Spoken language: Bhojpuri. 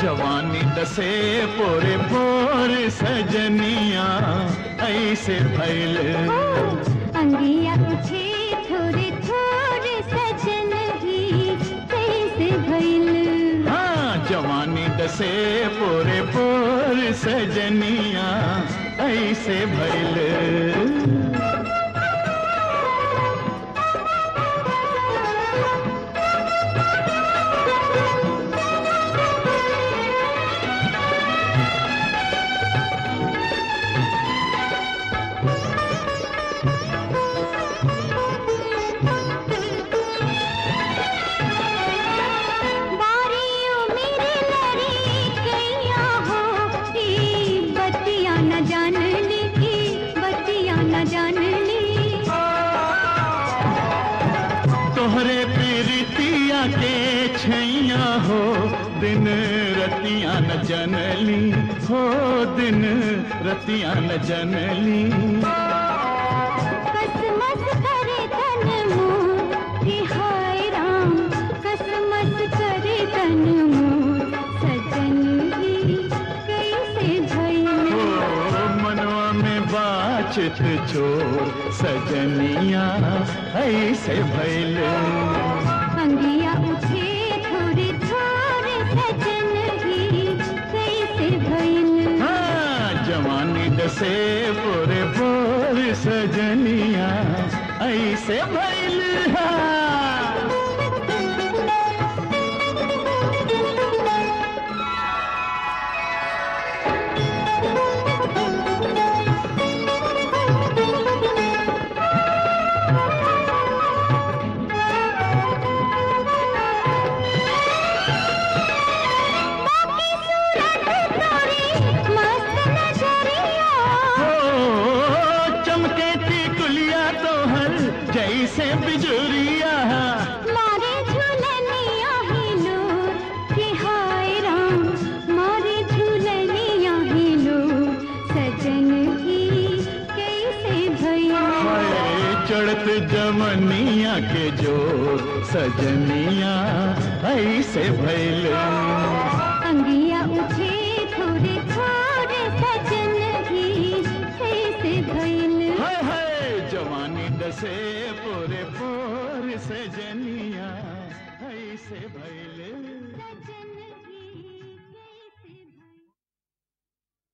जवानी दसे पोरे पोर सजनिया ऐसे भैल ओ, अंगिया उठे थोड़े थोड़े सजन ही कैसे भइल हाँ जवानी दसे पोरे पोर सजनिया ऐसे भैल बारियों मेरे लड़ी कैया हो ई बतिया न जान ली की बतिया न जान ली तोहरे पीरितिया के छैया हो दिन रतिया न जनली हो दिन रतिया न जनली कसमस करे तन मोर कि हाय राम कसमस करे तन मोर सजन ही कैसे भइल ओ मनवा में बाचित चोर सजनिया ऐसे भैल अंगिया उठे थोड़े थोड़े सजन ही कैसे भइल हाँ जवानी दसे पोरे पोर सजनिया ऐसे भैल हाँ बाकी सूरत तोरी मस्त नजरिया हो चमके टिकुलिया तोहर जैसे बिजुरिया मारे झूलनिया हिलो कि हाय राम मारे झूलनिया हिलो सजन ही कैसे भइल हाय चढ़त जमनिया के जोर सजनिया ऐसे भैल अंगिया उठे थोड़े थोड़े सजन ही कैसे भइल हाय हाय जवानी दसे पोरे पोर सजनिया ऐसे भैल